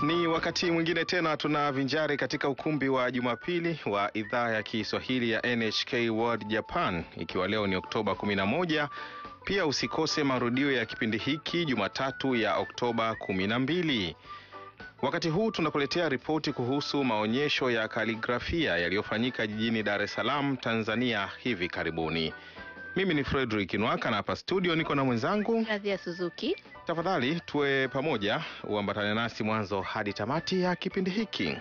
Ni wakati mwingine tena tunavinjari katika ukumbi wa Jumapili wa idhaa ya Kiswahili ya NHK World Japan, ikiwa leo ni Oktoba 11. Pia usikose marudio ya kipindi hiki Jumatatu ya Oktoba 12. Wakati huu tunakuletea ripoti kuhusu maonyesho ya kaligrafia yaliyofanyika jijini Dar es Salaam, Tanzania hivi karibuni. Mimi ni Frederick Nwaka na hapa studio niko na mwenzangu Radhia Suzuki. Tafadhali tuwe pamoja, uambatane nasi mwanzo hadi tamati ya kipindi hiki.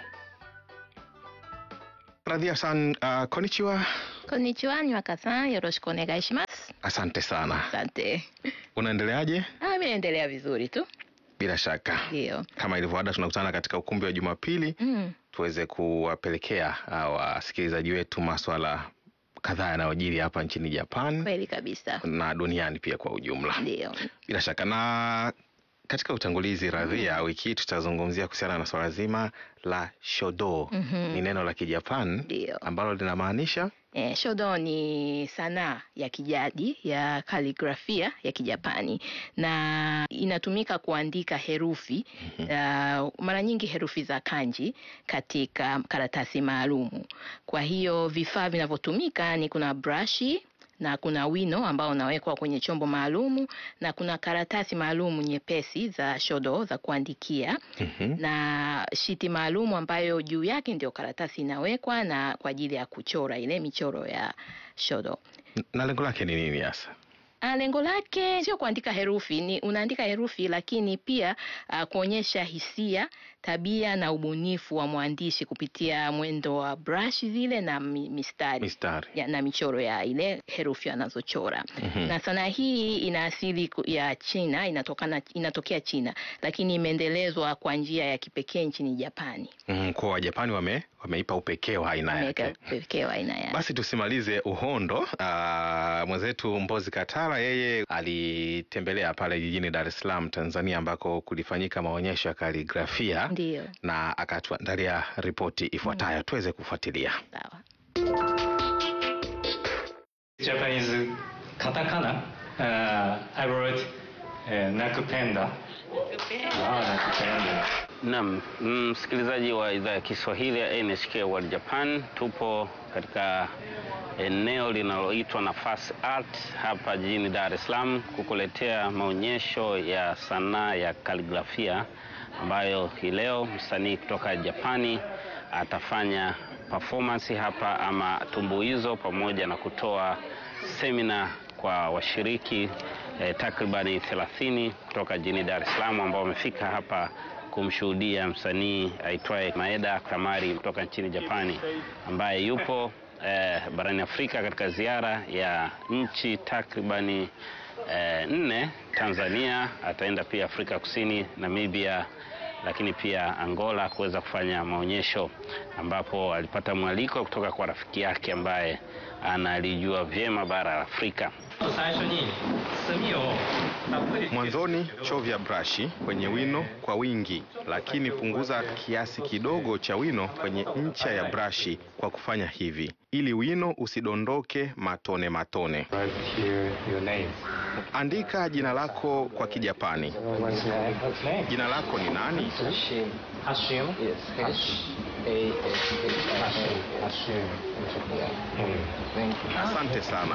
Radhia san, uh, konnichiwa. Konnichiwa, Nywaka-san, yoroshiku onegai shimasu. Asante sana. Asante. Unaendeleaje? Ah, mimi naendelea vizuri tu. Bila shaka, Ndio. kama ilivyoada, tunakutana katika ukumbi wa Jumapili Mm. tuweze kuwapelekea uh, wasikilizaji wetu maswala kadhaa yanayojiri hapa nchini Japan Kweli kabisa. na duniani pia kwa ujumla. Ndio. Bila shaka na katika utangulizi Radhia, wiki hii tutazungumzia kuhusiana na swala zima la shodo. Mhm. Ni neno la Kijapan Ndio. ambalo linamaanisha Eh, shodo ni sanaa ya kijadi ya kaligrafia ya Kijapani na inatumika kuandika herufi uh, mara nyingi herufi za kanji katika karatasi maalumu. Kwa hiyo vifaa vinavyotumika ni kuna brashi na kuna wino ambao unawekwa kwenye chombo maalumu na kuna karatasi maalumu nyepesi za shodo za kuandikia Mhm. na shiti maalumu ambayo juu yake ndio karatasi inawekwa na kwa ajili ya kuchora ile michoro ya shodo. na lengo lake ni nini hasa? Ah, Lengo lake sio kuandika herufi, ni unaandika herufi lakini pia ah, kuonyesha hisia, tabia na ubunifu wa mwandishi kupitia mwendo wa brush zile na mi- mistari Mistari. ya, na michoro ya ile herufi anazochora. Mhm. Na sanaa hii ina asili ku- ya China, inatokana inatokea China, lakini imeendelezwa kwa njia ya kipekee nchini Japani. Mhm, kwa Wajapani wame, wameipa upekee wa aina Imeweka yake. pekee wa aina yake. Basi tusimalize uhondo. Aa, mwenzetu Mbozi Katara yeye alitembelea pale jijini Dar es Salaam, Tanzania, ambako kulifanyika maonyesho ya kaligrafia Ndio, na akatuandalia ripoti ifuatayo tuweze kufuatilia. sawa. Japanese katakana. Uh, I wrote uh, nakupenda. Ah, nakupenda. Naam, msikilizaji wa idhaa ya Kiswahili ya NHK World Japan, tupo katika eneo linaloitwa Nafasi Art hapa jijini Dar es Salaam kukuletea maonyesho ya sanaa ya kaligrafia ambayo hii leo msanii kutoka Japani atafanya performance hapa ama tumbuizo pamoja na kutoa semina kwa washiriki eh, takribani 30 kutoka jijini Dar es Salaam ambao wamefika hapa kumshuhudia msanii aitwaye Maeda Kamari kutoka nchini Japani ambaye yupo eh, barani Afrika katika ziara ya nchi takribani eh, nne. Tanzania, ataenda pia Afrika Kusini, Namibia, lakini pia Angola kuweza kufanya maonyesho ambapo alipata mwaliko kutoka kwa rafiki yake ambaye analijua vyema bara la Afrika. 最初に墨をたっぷりつけて Mwanzoni chovya brashi kwenye wino kwa wingi, lakini punguza kiasi kidogo cha wino kwenye ncha ya brashi kwa kufanya hivi, ili wino usidondoke matone matone. Write here your name. Andika jina lako kwa Kijapani. What's your name? What's name? Jina lako ni nani? Hashim. Hashim. Yes, H A S H Hashim. I Hashim. Hmm. Thank you. Asante sana.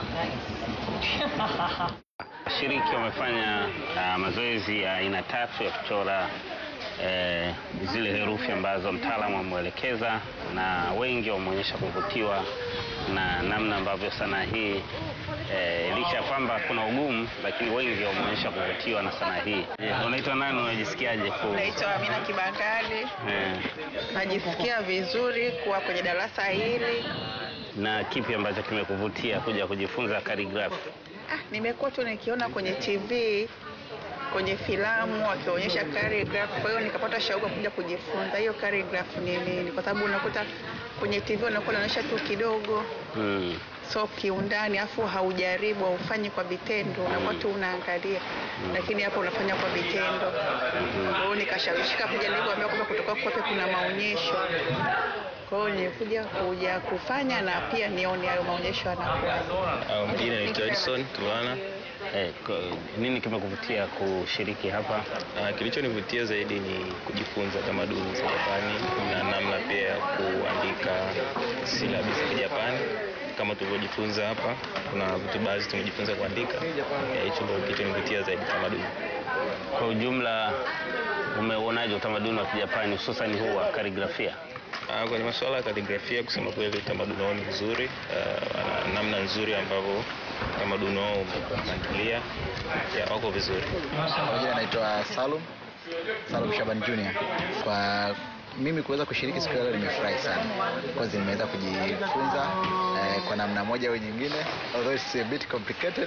Washiriki wamefanya uh, mazoezi ya aina tatu ya kuchora eh, zile herufi ambazo mtaalamu amwelekeza, na wengi wameonyesha kuvutiwa na namna ambavyo sanaa hii eh, licha ya kwamba kuna ugumu, lakini wengi wameonyesha kuvutiwa na sanaa hii. Je, Unaitwa nani? Unajisikiaje ku Naitwa Amina Kibakari. eh, Najisikia vizuri kuwa kwenye darasa hili. na kipi ambacho kimekuvutia kuja kujifunza kaligrafi? Ah, nimekuwa tu nikiona kwenye TV kwenye filamu wakionyesha calligraph, kwa hiyo nikapata shauku ya kuja kujifunza hiyo calligraph ni nini, kwa sababu unakuta kwenye TV unakuwa unaonyesha tu kidogo, Mm. so kiundani, afu haujaribu haufanyi kwa vitendo, unakuwa tu unaangalia, lakini hapa unafanya kwa vitendo. Kwa hiyo nikashawishika kuja, nilivyoambiwa kwamba kutoka kwape kuna maonyesho kwa hiyo nilikuja kuja kufanya na pia nione hayo maonyesho yanakuwa. Um, jina naitwa Edison Tulwana. Eh, ko- nini kimekuvutia kushiriki hapa? Ah, Kilichonivutia zaidi ni kujifunza tamaduni za Japani na namna pia ya kuandika silabi za Kijapani kama tulivyojifunza hapa. Kuna vitu baadhi tumejifunza kuandika. Eh, Hicho ndio kilichonivutia zaidi tamaduni. Kwa ujumla, umeuonaje utamaduni wa Kijapani hususan huu wa kaligrafia? Ah, Kwenye masuala ya kaligrafia, kusema kweli, utamaduni wao ni mzuri, ah, wana namna nzuri ambavyo utamaduni wao umepangilia, ya wako vizuri. Kwa jina naitwa Salum Salum Shaban Junior. Kwa mimi kuweza kushiriki siku ya leo nimefurahi sana because nimeweza kujifunza eh, kwa namna moja au nyingine although it's a bit complicated